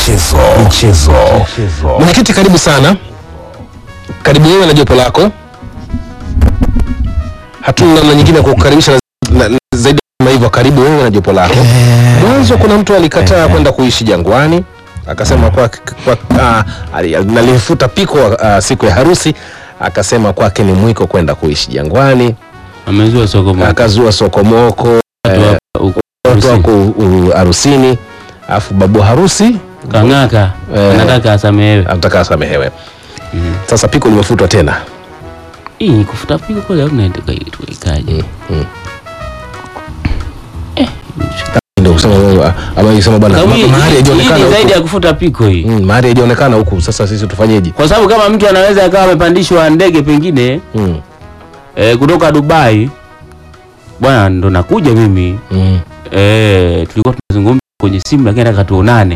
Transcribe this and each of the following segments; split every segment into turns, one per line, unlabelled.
michezo michezo
Mwenyekiti, karibu sana, karibu wewe na jopo lako. Hatuna namna nyingine ya kukukaribisha na- na- zaidi kama hivyo. Karibu wewe na jopo lako. Mwanzo kuna mtu alikataa kwenda kuishi Jangwani, akasema kwa, kwa ah, ali- nalifuta piko ah, siku ya harusi, akasema kwake ni mwiko kwenda kuishi Jangwani,
amezua soko moja.
akazua sokomoko
Watu wa- huko
watu
harusi.
wako u- harusini, alafu babu harusi
Kang'aka
Eh.
anataka asamehewe.
anataka asamehewe. Sasa piko limefutwa tena.
Hii kufuta pigo kule au naitaka ikaje?
ndio kusema wewe, ama isema bwana
Sababu hii-
mahali
hii
haijaonekana
ni zaidi
huku.
ya kufuta piko hii.
Mm, mahali haijaonekana huku. Sasa sisi tufanyeje?
Kwa sababu kama mtu anaweza akawa amepandishwa ndege pengine
Mm,
eh, kutoka Dubai, bwana ndo nakuja mimi
mm.
eh, tulikuwa tunazungumza kwenye simu, lakini nataka tuonane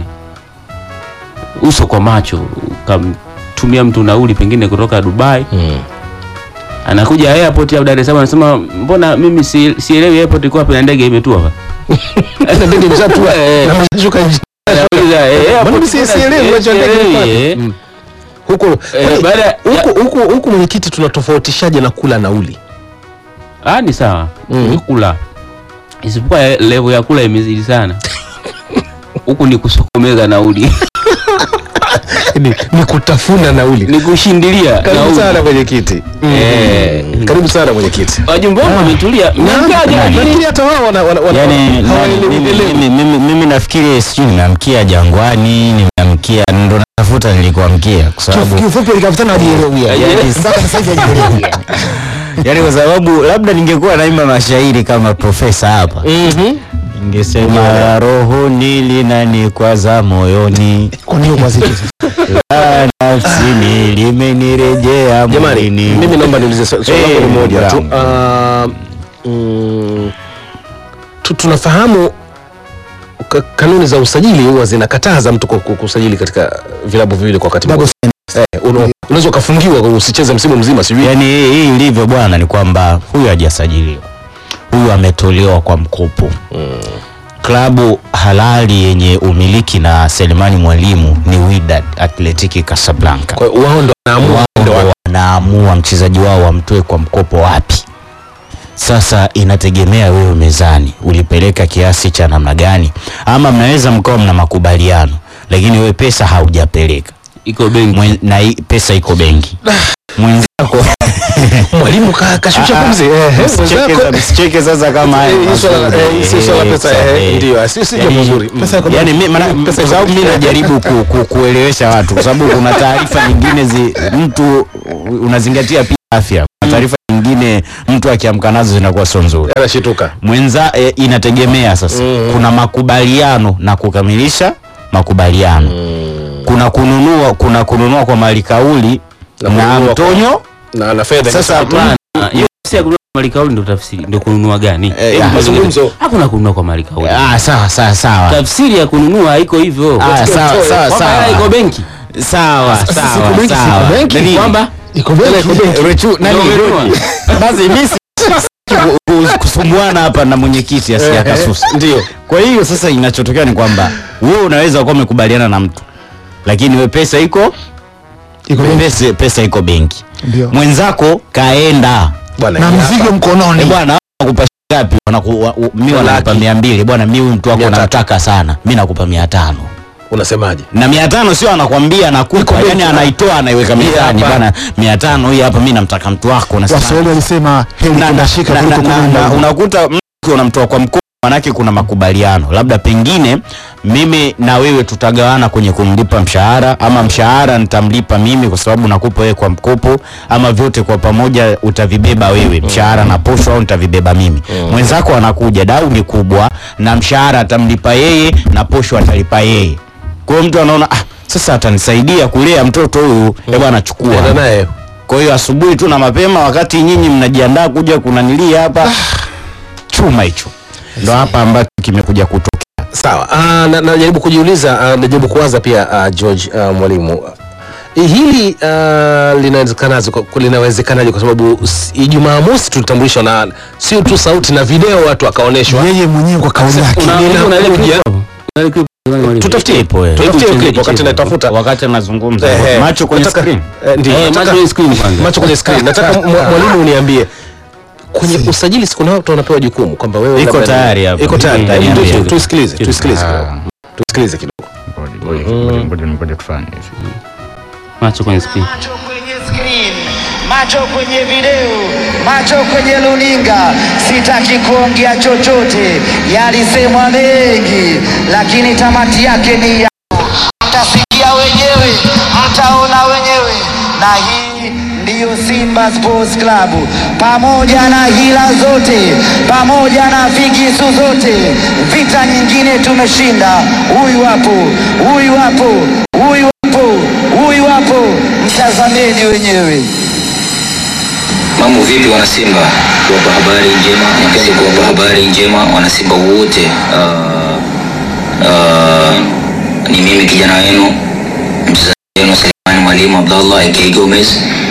uso kwa macho, ukamtumia mtu nauli pengine kutoka Dubai,
Mm.
anakuja airport ya Dar es Salaam, anasema mbona mimi si- sielewi airport iko wapi na ndege imetua hapa.
Sasa ndege imeshatua
Eh.
na imeshuka nje.
Anauliza, eh, airport
Mbona mimi
kuna-
sielewi
eh,
wacha ndege
sielewi,
iko wapi?
eh.
Mm. Huku
Eh,
kwani
baada ya-
huku huku huku mwenyekiti tunatofautishaje na kula nauli?
Ah, ni sawa
Mm.
ni kula, isipokuwa eh, level ya kula imezidi sana huku ni kusokomeza nauli
Ni, ni kutafuna nauli.
ni kushindilia
Karibu
nauli.
sana mwenyekiti.
Eh.
Mm. Karibu sana mwenyekiti.
Wajumbe wangu wametulia, mnamkaje?
Lakini hata wao wana wana wana-
yani
hawaelewi-
mimi,
elewi.
mimi, mimi, mimi nafikiri sijui nimeamkia Jangwani, nimeamkia ndo natafuta nilikuamkia kwa sababu
kiufupi alikafutana hajielewi
yani,
mpaka sasa hivi hajielewi
yani kwa sababu labda ningekuwa naimba mashairi kama profesa hapa
Mhm.
ningesema roho nilinikwaza moyoni
kwa nini kwa zito
la nafsini limenirejea
Jamani,
mwilini.
mimi naomba niulize swali swali
Eh,
langu ni moja tu.
jambo.
Ah, mm, tu- tunafahamu ka- kanuni za usajili huwa zinakataza mtu ku- ku- kusajili katika vilabu viwili kwa wakati mmoja. Eh, una- unaweza ukafungiwa kwa usicheze msimu mzima sijui.
yani hii hii ilivyo bwana ni kwamba huyu hajasajiliwa huyu ametolewa kwa mkopo klabu halali yenye umiliki na Selemani Mwalimu ni Wydad Athletic Casablanca
Kwa hiyo wao ndo wanaamua
wao
ndo
ndo wanaamua mchezaji wao wamtoe kwa mkopo wapi sasa inategemea wewe mezani ulipeleka kiasi cha namna gani ama mnaweza mkawa mna makubaliano lakini wewe pesa haujapeleka
iko benki
Mwen, na hii pesa iko benki mwenzako
mwalimu ka- kashusha
Ah,
pumzi. Eh, eh,
Msicheke
mwenzako-
za- msicheke sasa kama haya
Eh, hii swala-
mazuri.
eh, hii si swala
Eh,
pesa,
sasa,
eh,
eh.
ndio, si- si jambo
Yani-
zuri. Mm.
Pesa iko
yani mi- maana-
Pesa
kwa sababu
iko-
mi najaribu ku, ku, kuelewesha watu kwa sababu kuna taarifa nyingine zi, mtu unazingatia pia afya kuna taarifa nyingine mtu akiamka nazo zinakuwa sio nzuri
Anashituka.
mwenza e, inategemea sasa
Mhm.
kuna makubaliano na kukamilisha makubaliano kuna kununua kuna kununua kwa mali kauli
Na
na,
kununua kwa-
mtonyo
Na na fedha.
Sasa,
Hapana.
Ah, hiyo si ya kununua kwa mali kauli ndio tafsiri ndio kununua gani
Eh,
Hebu
ah,
mazungumzo.
hakuna kununua kwa mali kauli
ah, sawa sawa sawa
tafsiri ya kununua haiko hivyo
Ah, sawa sawa
Kwamba hela iko
sawa
benki
sawa
Sasa
sawa
siku benki,
sawa
siku benki,
Nani?
kwamba
iko benki
Rechu, nani?
Ndio umenunua.
basi mimi si- ku- ku- kusumbuana hapa na mwenyekiti asi akasusa
Ndio.
kwa hiyo sasa inachotokea ni kwamba wewe unaweza kuwa umekubaliana na mtu lakini we pesa iko
iko benki
pesa, pesa iko benki
ndio
mwenzako kaenda
Bwana.
na
hii
mzigo
hapa.
Eh,
mkononi
bwana nakupa ngapi Wanaku- wa- u- mi wanakupa
Laki.
mia mbili bwana mi huyu mtu wako
Mia tatu.
namtaka sana mi nakupa mia tano
Unasemaje?
na mia tano sio anakwambia nakupa
benki.
yani anaitoa anaiweka
Hii
mezani
hapa.
bana mia tano hii hapa mi namtaka mtu wako unasema-
waswahili walisema heri
na- na-
kundashika
na-
kuliko
na- na-
kulinda
na- unakuta mtu unamtoa kwa mkopo manake kuna makubaliano labda pengine mimi na wewe tutagawana kwenye kumlipa mshahara ama mshahara nitamlipa mimi kwa sababu nakupa wewe kwa mkopo ama vyote kwa pamoja utavibeba wewe mshahara na posho au nitavibeba mimi mwenzako anakuja dau ni kubwa na mshahara atamlipa yeye na posho atalipa yeye kwa hiyo mtu anaona ah, sasa atanisaidia kulea mtoto huyu mm. bwana chukua
Nenda naye.
kwa hiyo asubuhi tu na mapema, wakati nyinyi mnajiandaa kuja kunanilia hapa, chuma hicho ndo hapa ambacho kimekuja kutokea.
Sawa. Ah, na- najaribu kujiuliza, ah, najaribu kuwaza pia ah, George ah, mwalimu. Eh, Hili ah, linawezekanaje kwa- linawezekanaje kwa sababu s- Ijumaa mosi tulitambulishwa na sio tu sauti na video watu wakaonyeshwa.
yeye mwenyewe kwa kauli yake
Una- una ile
Linakuja.
clip hapo? Una ile clip
Tutafutie
Ipo, eh.
tutafutie
Hebu
clip wakati
cheze,
naitafuta.
wakati anazungumza
Ehe.
macho kwenye
Nataka-
screen
eh, ndio,
Eh,
nataka-
macho kwenye screen kwanza.
macho kwenye screen. Nataka mwa- mwalimu uniambie kwenye usajili siku nao wanapewa jukumu kwamba wewe
Iko
labda ni-
tayari hapa.
iko tayari
Iko
Hebu
tayari.
tu- tuisikilize tuisikilize
Ah.
kidogo tuisikilize kidogo
ngoja tufanye
macho kwenye screen
macho kwenye screen, macho kwenye video, macho kwenye luninga. Sitaki kuongea chochote, yalisemwa mengi, lakini tamati yake ni ya mtasikia wenyewe, mtaona wenyewe, na hii ndiyo Simba Sports Club, pamoja na hila zote, pamoja na figisu zote, vita nyingine tumeshinda. Huyu hapo, huyu hapo, huyu hapo, huyu hapo, mtazameni wenyewe.
Mambo vipi wanasimba? Kuwapa habari njema, nipende kuwapa habari njema wanasimba wote. Uh, uh, ni mimi kijana wenu mchezaji wenu Selemani Mwalimu Abdallah aka Gomez.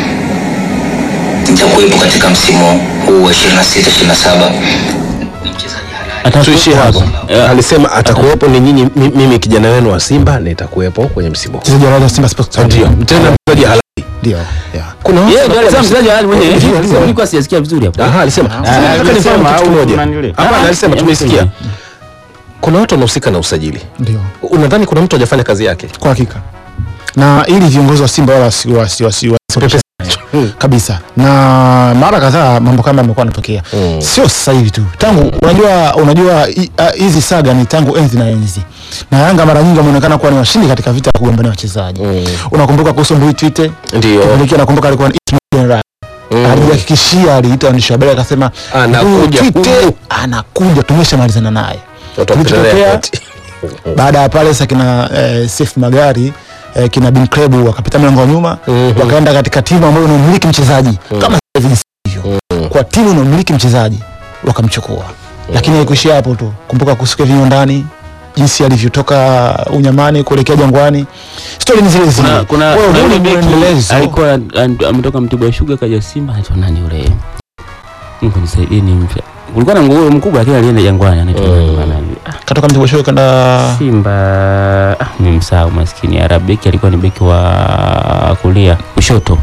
Nitakuwepo katika msimu huu wa 26 27. Ni mchezaji halali.
tuishie hapo
Eh,
alisema atakuwepo ni nyinyi mi- mimi kijana wenu wa Simba nitakuwepo kwenye msimu huu
Mchezaji wa Simba Sports Club.
ndio tena mchezaji halali
Ndio. Yeah.
kuna watu
yeye ndio
wanakuwa
alisema
na-
mchezaji halali mwenyewe
Ndio, alisema.
nilikuwa sijasikia vizuri hapo
Aha, alisema Sasa nataka nifahamu kitu kimoja hapana alisema tumesikia kuna watu wanahusika na usajili
Ndio.
unadhani kuna mtu hajafanya kazi yake
Kwa hakika. Na ili viongozi wa Simba wala wasi wasi wasi wasi- kabisa na mara kadhaa mambo kama yamekuwa yanatokea
Mm.
sio sasa hivi tu tangu unajua unajua hi- ah, hizi saga ni tangu enzi na enzi na Yanga mara nyingi wameonekana kuwa ni washindi katika vita ya kugombania wachezaji
Mm.
unakumbuka kuhusu Mbui Twite
ndio
Kipindi nakumbuka alikuwa ni Ismail Benra
Mm.
alijihakikishia aliita waandishi wa habari akasema
Anakuja
"Huyu Twite
huku."
anakuja tumeshamalizana naye
Watu wa
Kilichotokea-
Pereira eti.
baada ya pale sasa kina eh, Sef Magari eh, kina Bin Krebu wakapita mlango wa nyuma
Mhm.
wakaenda katika timu ambayo inamiliki mchezaji kama hivi hivyo kwa timu inamiliki mchezaji wakamchukua lakini haikuishia hapo tu kumbuka kuhusu Kevin ndani jinsi alivyotoka unyamani kuelekea jangwani stori ni zile zile
kuna kuna
Wewe
kuna
huu
yule
ni
beki
mwendelezo.
alikuwa an- ametoka Mtibwa Sugar kaja Simba anaitwa nani yule Mungu nisaidie ni mpya kulikuwa na nguo mkubwa lakini alienda Jangwani anaitwa nani bana? Ah,
katoka mtibwa show kanda
Simba ah, nimemsahau maskini ya beki alikuwa ni beki wa kulia kushoto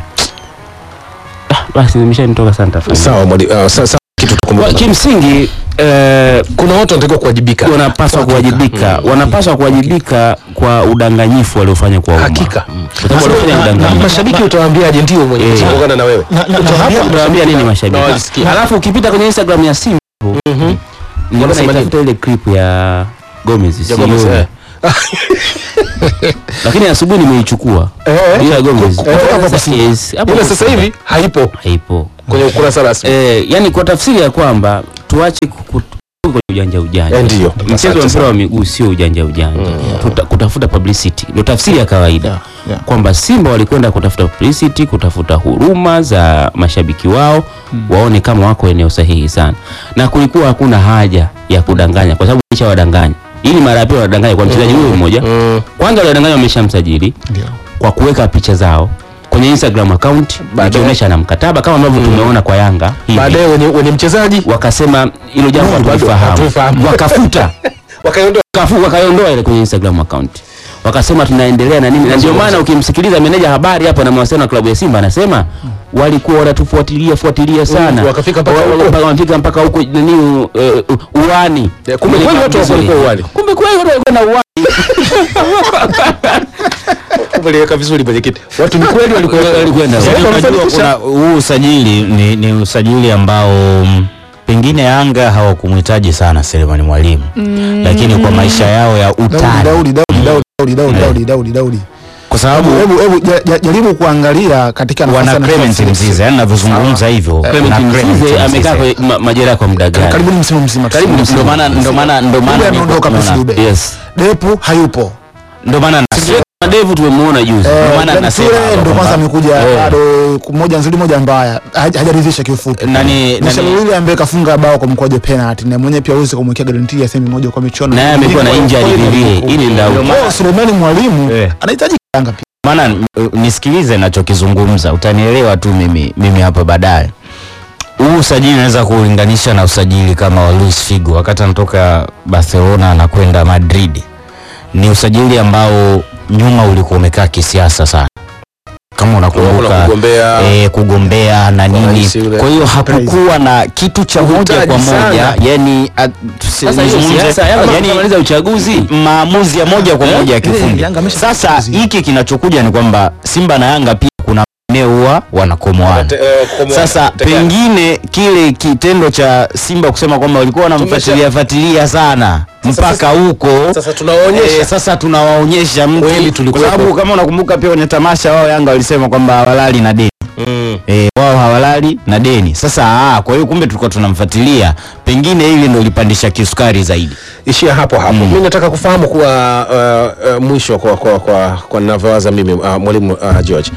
ah, basi nimeshanitoka sana tafadhali
sawa mwali- ah, sa- sa- kitu
Kwa-
tukumbuka
kimsingi eh,
kuna watu wanatakiwa kuwajibika
wanapaswa kuwajibika wanapaswa kuwajibika kwa udanganyifu waliofanya kwa umma
Hakika.
kwa sababu walifanya
Na- na
udanganyifu
mashabiki utawaambiaje ndio mwenye
Eh.
kuungana na wewe
na, na, na,
Utawaambia-
hapo-
utawaambia nini
na
mashabiki
walisikia.
alafu ukipita kwenye instagram ya Simba
Mhm.
nilikuwa
Wanasema
naitafuta ile clip ya Gomez
Ya Gomez,
sioni.
eh.
lakini asubuhi nimeichukua
Eh.
ile ya Gomez
Ku- kutoka hapo
Sasa-
Simba.
yes, hapo
Ila
hapo
sasa
Simba.
hivi haipo
haipo
kwenye ukurasa rasmi
eh, yani kwa tafsiri ya kwamba tuache ku- ku- kwenye ujanja ujanja
Eh, ndio.
mchezo
Asante
wa mpira
sana.
wa miguu sio ujanja ujanja Tuta, kutafuta publicity ndio tafsiri ya kawaida
Yeah, yeah.
kwamba Simba walikwenda kutafuta publicity kutafuta huruma za mashabiki wao waone kama wako eneo sahihi sana na kulikuwa hakuna haja ya kudanganya kwa sababu isha wadanganya ili mara ya pili wadanganya kwa mchezaji huyo mmoja
Mm.
kwanza waliwadanganya wameshamsajili
ndio
kwa kuweka picha zao kwenye Instagram account
Baadaye-
ikionyesha na mkataba kama ambavyo tumeona kwa Yanga hivi
baadaye wenye, wenye mchezaji
wakasema hilo jambo
Bado
hatulifahamu
hatulifahamu.
wakafuta
wakaondoa
Wakafu- wakaiondoa ile kwenye Instagram account wakasema tunaendelea na nini na ndio maana ukimsikiliza meneja habari hapo na mawasiliano na klabu ya Simba anasema walikuwa wanatufuatilia fuatilia sana
Mm, wakafika mpaka
Wa- wa-
huko.
mpaka- wakafika mpaka huko nini eh, uani
Eh, kumbe kweli watu
Vizuri.
walikuwa uani.
kumbe kweli watu walikuwa na uani
waliweka vizuri mwenyekiti watu ni kweli walikuwa
walikwenda
Sasa
uani.
hivi
Unajua
wamefanikisha.
kuna huu usajili ni, ni usajili ambao mm, pengine Yanga hawakumhitaji sana Selemani Mwalimu lakini kwa maisha yao ya
Daudi
utani
Daudi Daudi Daudi Daudi Daudi Daudi Daudi
kwa sababu
hebu hebu ja- ja- jaribu kuangalia katika nafasi
wana
ya
Clement
nafasi-
Mzize yani navyozungumza hivyo
Clement
wana Clement
Mzize
Mzize.
amekaa kwenye ma- majeraha kwa muda gani
karibuni msimu mzima
Karibu
tuseme.
msimu.
Ndio maana ndio maana ndio
Dube
maana
ameondoka
niko-
Prince Dube.
yes
Depu hayupo
ndio maana nasema
Madevu tumemuona juzi
Eh,
Ndio maana
Ben
nasema
Sule
hapa
ndo kwanza
kwamba-
amekuja
Eh.
bado moja nzuri moja mbaya Haj- hajaridhisha kiufupi
nani
Michel
nani
Luli ambaye kafunga bao kwa mkwaju penalty na mwenyewe pia uweze kumwekea guarantee ya semi moja kwa michuano
naye amekuwa na injury vivile ili ndio
Kwa Sulemani mwalimu
Eh.
anahitaji Yanga pia
maana uh, nisikilize nachokizungumza utanielewa tu mimi mimi hapa baadaye huu usajili naweza kuulinganisha na usajili kama wa Luis Figo wakati anatoka Barcelona anakwenda Madrid ni usajili ambao nyuma ulikuwa umekaa kisiasa sana kama
Kuna
unakumbuka
kugombea
eh, kugombea na nini.
rais yule.
Kwa hiyo hakukuwa na kitu cha moja
Uhitaji
kwa moja,
sana.
yani a- tusi-
Sasa hiyo
nizungumze-
siasa Yanga
yani
kumaliza uchaguzi
maamuzi ya moja kwa
Eh?
moja ya
Eh,
kifundi.
Yanga amesha-
Sasa hiki kinachokuja ni kwamba Simba na Yanga pia kuna maeneo huwa wanakomoana.
Te- eh, kukomoana.
Sasa
Tegana.
pengine kile kitendo cha Simba kusema kwamba walikuwa wanamfuatilia fuatilia sana mpaka huko
sasa tunawaonyesha
Eh, sasa tunawaonyesha mtu
Kweli
kwa
tulikuwepo.
sababu kama unakumbuka pia kwenye tamasha wao Yanga walisema kwamba hawalali na deni
Mm.
e, wao hawalali na deni. Sasa aa, kwa hiyo kumbe tulikuwa tunamfuatilia, pengine hili ndio lipandisha kisukari zaidi.
ishia hapo hapo mm. mi nataka kufahamu kuwa uh, uh, mwisho kwa kwa kwa, kwa ninavyowaza mimi uh, mwalimu uh, George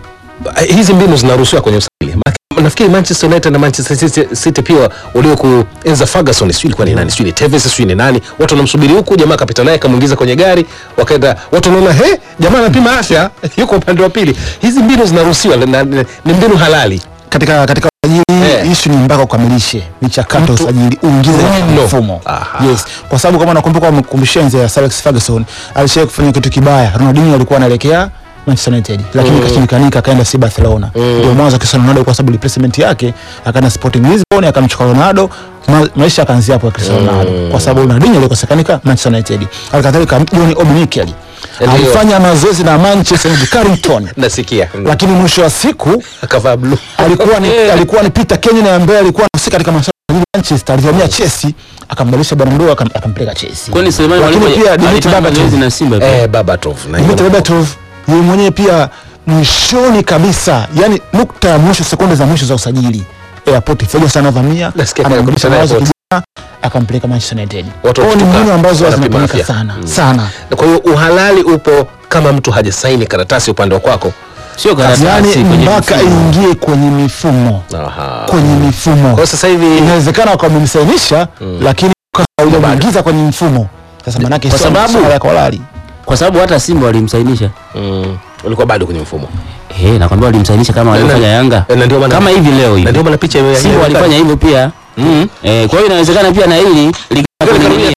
uh, hizi mbinu zinaruhusiwa kwenye usajili Maana- nafikiri Manchester United na Manchester City, City pia waliokuenza Ferguson sijui ilikuwa ni nani sijui ni Tevez sijui ni nani watu wanamsubiri huku jamaa akapita naye akamuingiza kwenye gari wakaenda watu wanaona he jamaa anapima afya yuko upande wa pili hizi mbinu zinaruhusiwa na- na- ni mbinu halali
katika katika usajili
Eh.
issue ni mpaka ukamilishe michakato ya
Mtu-
usajili uingize katika
Mno.
mfumo
Aha.
yes kwa sababu kama nakumbuka mkumbushe enzi ya Sir Alex Ferguson alishawahi kufanya kitu kibaya Ronaldinho alikuwa anaelekea Manchester United lakini kashindikanika akaenda si Barcelona ndio mwanzo wa Cristiano Ronaldo kwa sababu replacement yake akaenda Sporting Lisbon akamchukua Ronaldo ma, maisha yakaanzia hapo ya Cristiano Ronaldo kwa sababu Ronaldinho alikosekanika Manchester United alikadhalika John Obi Mikel
Ndio.
alifanya mazoezi na Manchester United Carrington
nasikia
lakini mwisho wa siku
akavaa blue
alikuwa ni alikuwa ni Peter Kenyon ambaye alikuwa anahusika katika masuala ya Manchester alivamia Chelsea akambadilisha bwana mdogo akam- akampeleka Chelsea
kwani Suleiman
Lakini
Mwalimu
pia Dimitri
alifanya
Berbatov.
mazoezi na Simba pia?
eh Babatov na
Dimitri Berbatov yeye mwenyewe pia mwishoni kabisa yani nukta ya mwisho sekunde za mwisho za usajili airport Ferguson anavamia
Nasikia
anambadilisha
kaya
mawazo
airport.
kijana akampeleka Manchester United
Watu
Kwa hiyo ni
wakishtuka,
mbinu ambazo
wanapima
zinafanyika
afya.
sana sana
kwa hiyo uhalali upo kama mtu hajasaini karatasi upande wa kwako
sio karatasi
yani
kwenye
mpaka
mfumo.
ingie kwenye mifumo
Aha.
kwenye mifumo
kwa hiyo sasa hivi
inawezekana wakawa wamemsainisha lakini haujamuingiza kwenye mfumo sasa manake
Kwa
sio
sababu-
masuala ya kolali
kwa sababu hata Simba walimsainisha
mm, ulikuwa bado kwenye mfumo
eh nakwambia walimsainisha kama waliofanya Yanga
na ndio maana-
kama hivi leo
na
hivi
ndio maana picha ya-
Simba
ya-
walifanya hivyo pia
Mm.
eh kwa hiyo inawezekana pia na hili likiwa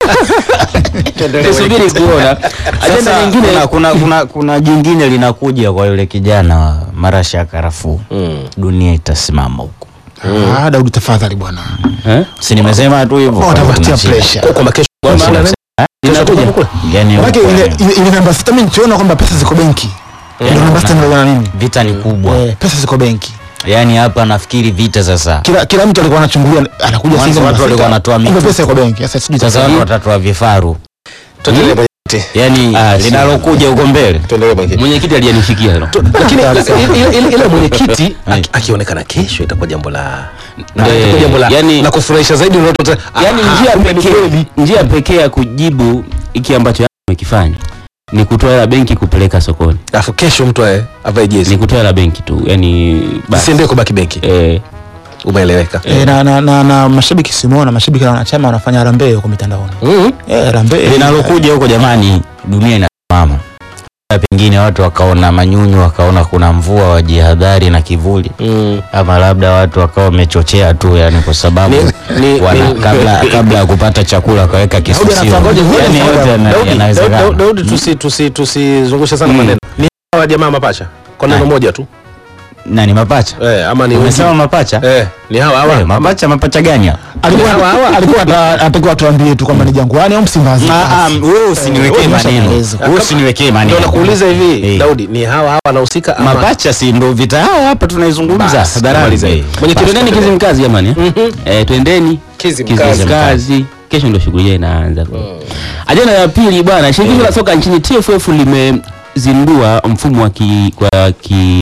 tusubiri kuona ajenda
Sasa
nyingine
kuna, kuna, kuna, kuna jingine linakuja kwa yule kijana wa marashi ya karafuu
Mm.
dunia itasimama huko
ah Daudi tafadhali bwana
eh
si nimesema tu hivyo
watavutia
Kuna shida.
pressure
kwa kwamba kesho kwa
Kwamba-
maana-
linakuja
Yani
manake
huko,
ile
yani,
ile- ile namba sita mimi nikiona kwamba pesa ziko benki ndio namba sita ndio na nini
vita ni kubwa
eh pesa ziko benki
yani hapa nafikiri vita sasa
kila kila mtu alikuwa anachungulia anakuja
Mwanzo
Simba
watu
namba
walikuwa
sita.
wanatoa
Kumbe
mitutu.
pesa iko benki sasa sijui
sasa
sasa
watu watatu wa vifaru
tuendelee mwenyekiti.
yani
Ah, si.
linalokuja huko mbele
tuendelee mwenyekiti
mwenyekiti aliyenifikia hilo
lakini ile- ile- ile mwenyekiti
Eh.
aki- akionekana kesho itakuwa jambo la na
Eh,
itakuwa jambo la
yani-
la kufurahisha zaidi unalotota
yani njia pekee njia pekee ya kujibu hiki ambacho Yanga amekifanya ni kutoa hela benki kupeleka sokoni
alafu kesho mtu ae- avae
ni
jezi
kutoa hela benki tu yani basi
siendee kubaki benki
eh
umeeleweka
eh na na na, na mashabiki simuona mashabiki na wanachama wanafanya harambee huko mitandaoni
Mhm.
eh harambee
linalokuja huko jamani dunia inasimama Labda pengine watu wakaona manyunyu wakaona kuna mvua wajihadhari na kivuli
Mm.
ama labda watu wakawa wamechochea tu yani kwa sababu
Ni- ni-
wana,
ni-
kabla kabla ya kupata chakula wakaweka kisusio
anafangoja vile
yani
sababu-
yote yana-
Daudi, Daudi,
yanawezekana
Daudi, tusi- tusi- tusizungushe sana
Mm.
maneno ni hawa jamaa mapacha kwa neno
Ah.
moja tu
nani mapacha
eh, ama ni
umesema
wengine?
mapacha
eh, ni hawa hawa
Eh, mapacha mapacha gani hao?
alikuwa alikuwa ata- atakiwa tuambie tu kwamba ni Jangwani au Msimbazi
Ah, ah, wewe usiniwekee
wewe
maneno
umeshaeleza.
wewe usiniwekee maneno
ndio nakuuliza hivi
Eh.
Daudi ni hawa hawa wanahusika ama
mapacha si ndo vita yao hapa tunaizungumza
Basi,
hadharani
tumalize hii. Mwenyekiti,
twendeni Kizimkazi jamani eh? eh twendeni
Kizimkazi.
Kizimkazi kesho ndio shughuli yao inaanza ajenda ya pili bwana shirikisho la soka nchini TFF limezindua mfumo wa ki, kwa ki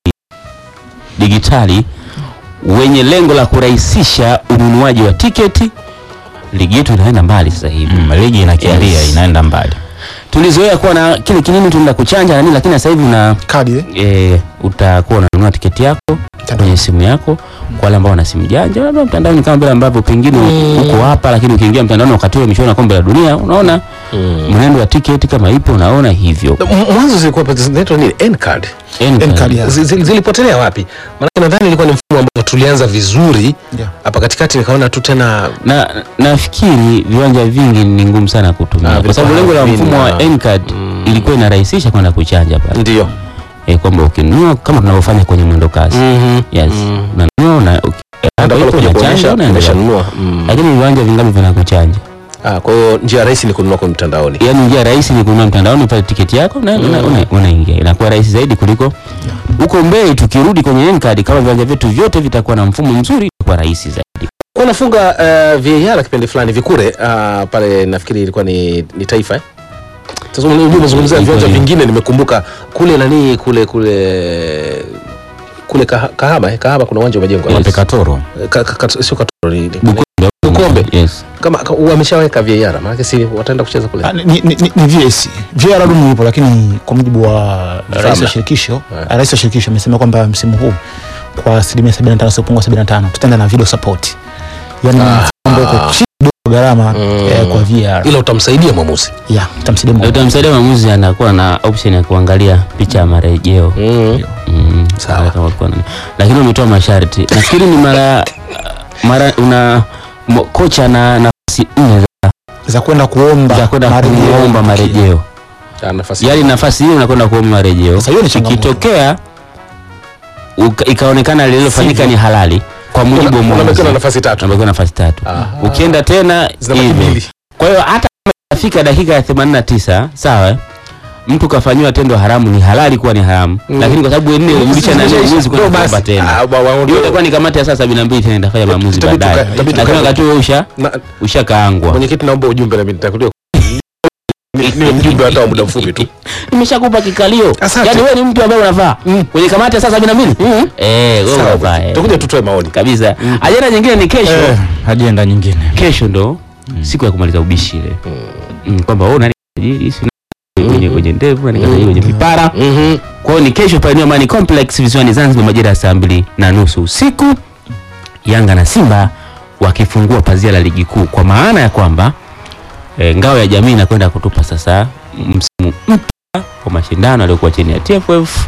digitali wenye lengo la kurahisisha ununuaji wa tiketi ligi yetu inaenda mbali sasa hivi
Mm, ligi inakimbia
Yes.
inaenda mbali
tulizoea kuwa na kile kinini tunaenda kuchanja na nini lakini sasa hivi una
kadi eh?
e, utakuwa unanunua tiketi yako kwenye simu yako kwa wale ambao wana simu janja labda mtandaoni kama vile ambavyo pengine uko hapa lakini ukiingia mtandaoni wakati ule michuano ya kombe la dunia unaona mwenendo wa tiketi kama ipo unaona hivyo
M- mwanzo zilikuwa zinaitwa nini N-card.
N-card.
N-card, yeah.
Zi- zi- zilipotelea wapi maanake nadhani ilikuwa ni mfumo ambao tulianza vizuri
Yeah.
hapa katikati nikaona tu tena
na nafikiri viwanja vingi ni ngumu sana
Ah,
kutumia kwa sababu lengo
vilikuwa
la mfumo wa
havina-
N-card ilikuwa inarahisisha kwenda kuchanja pale
ndio
e, kwamba ukinunua kama tunavyofanya kwenye mwendo kasi yes unanunua una uki- hapo ipo unachanja unaendelea
umeshanunua mm.
lakini viwanja vingapi vinakuchanja
ah, kwa hiyo njia rahisi ni kununua kwa mtandaoni
yaani njia rahisi ni kununua mtandaoni pale tiketi yako na una- una- unaingia inakuwa rahisi zaidi kuliko huko mbele tukirudi kwenye N-card kama viwanja vyetu vyote vitakuwa na mfumo mzuri itakuwa rahisi zaidi
unafunga uh, VAR kipindi fulani vikure uh, pale nafikiri ilikuwa ni, ni taifa eh? Sasa unajua umezungumzia
Iko
viwanja
hiyo.
vingine nimekumbuka kule nani kule kule kule Kaha- Kahama eh? Kahama kuna uwanja umejengwa
Yes.
Wape Katoro.
Ka, ka, ka, sio Katoro ni, ni,
Bukombe.
Bukombe.
yes
kama ka- wameshaweka VAR maana si wataenda kucheza kule
Ah, ni, ni, ni, ni VAC VAR bado ipo, lakini kwa mujibu wa rais
Hamna.
wa shirikisho
Yeah.
rais wa shirikisho amesema kwamba msimu huu kwa asilimia 75 siopungua 75 tutaenda na video support, yani mfumo ambao uko chini kidogo gharama eh, kwa VAR
ila utamsaidia mwamuzi
yeah, utamsaidia
Na
mwamuzi.
utamsaidia mwamuzi anakuwa na option ya kuangalia picha ya marejeo
mm.
Mm,
Sawa.
kama kulikuwa na- lakini umetoa masharti nafikiri ni mara mara una mo, kocha na nafasi nne za-
za kwenda kuomba
za kwenda
marejeo.
kuomba marejeo
Ah, nafasi
yaani nafasi hiyo unakwenda kuomba marejeo
Sasa hiyo ni changamoto.
ikitokea uka- ikaonekana lililofanyika ni halali kwa mujibu wa
Una-
mwamuzi
unabakiwa na nafasi tatu
unabakiwa nafasi tatu
Aha.
ukienda tena
zinabaki
hivyo.
mbili
kwa hiyo hata kama itafika dakika ya 89 sawa eh, mtu kafanyiwa tendo haramu ni halali kuwa ni haramu
Mm.
lakini kwa sababu nne rudisha nani uwezi kwenda
Ndio basi.
kuomba tena
Ah, wa- wa-
hiyo itakuwa ni kamati ya saa sabini na mbili tena itafanya maamuzi
Itabidi
baadaye
tuka- itabidi
lakini
tuka-
wakati huo usha
na-
ushakaangwa
mwenyekiti naomba ujumbe nami nitakulia Ni- niwe mjumbe hata wa muda mfupi tu
nimeshakupa kikalio
Asante.
yaani wewe ni mtu ambaye unavaa kwenye kamati ya saa sabini na mbili eh wewe
Sawa,
unavaa eh.
tutakuja tutoe maoni
kabisa ajenda nyingine ni kesho
Eh, ajenda nyingine.
kesho ndo siku ya kumaliza ubishi ile mm. kwamba wewe nani tajiri si nani kwenye kwenye ndevu nani tajiri kwenye vipara
Mhm.
kwa hiyo ni kesho pale New Amani Complex visiwani Zanzibar majira ya saa mbili na nusu usiku Yanga na Simba wakifungua pazia la ligi kuu kwa maana ya kwamba e, ngao ya jamii inakwenda kutupa sasa msimu mpya wa mashindano aliyokuwa chini ya TFF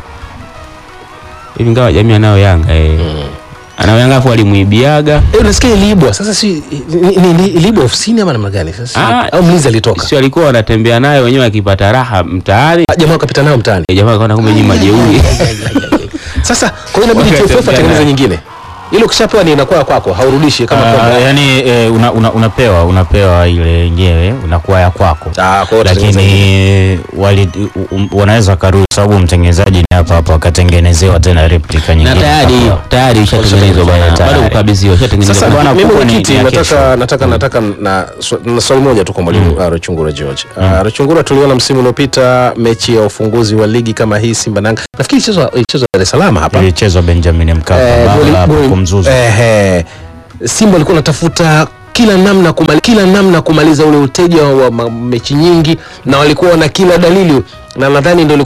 hivi ngao ya jamii anayo Yanga e. anayo Yanga afu alimuibiaga
Eh, unasikia iliibwa sasa si ni- ni- ni- iliibwa ofisini ama namna gani sasa
Ah,
au mlinzi alitoka
sio alikuwa wanatembea nayo wenyewe akipata raha mtaani
Ah, jamaa wakapita nayo mtaani
E, jamaa akaona kumbe nyinyi majeuri
sasa kwa hiyo inabidi
Wakati
TFF atengeneze
nayo.
nyingine ile ukishapewa ni inakuwa kwako haurudishi kama
Ah,
kwamba
yani eh, una, una, unapewa unapewa ile yenyewe unakuwa ya kwako
Ah, kwa hiyo utatengeneza nyingine.
lakini wali, um, wanaweza karudi sababu mtengenezaji ni hapa hapa wakatengenezewa tena replica
na
nyingine
tayari
hapa.
tayari ishatengenezwa bwana
Tayari.
bado kukabidhiwa ishatengenezwa
Sasa
bwana,
mimi
kubwa ni-
mwenyekiti
ni ya
nataka
kesho.
nataka nataka na, swa- na swali moja tu kwa mwalimu uh, Ruchungura George. Uh, Ruchungura tuliona msimu uliopita mechi ya ufunguzi wa ligi kama hii Simba na Yanga. Nafikiri ilichezwa ilichezwa Dar es Salaam hapa.
ilichezwa Benjamin Mkapa
Eh,
baba
goli-
hapo
goli-
kumzuzu
Ehe. Simba alikuwa anatafuta kila namna kumali, kila namna kumaliza ule uteja wa ma, mechi nyingi na walikuwa na kila dalili na nadhani ndio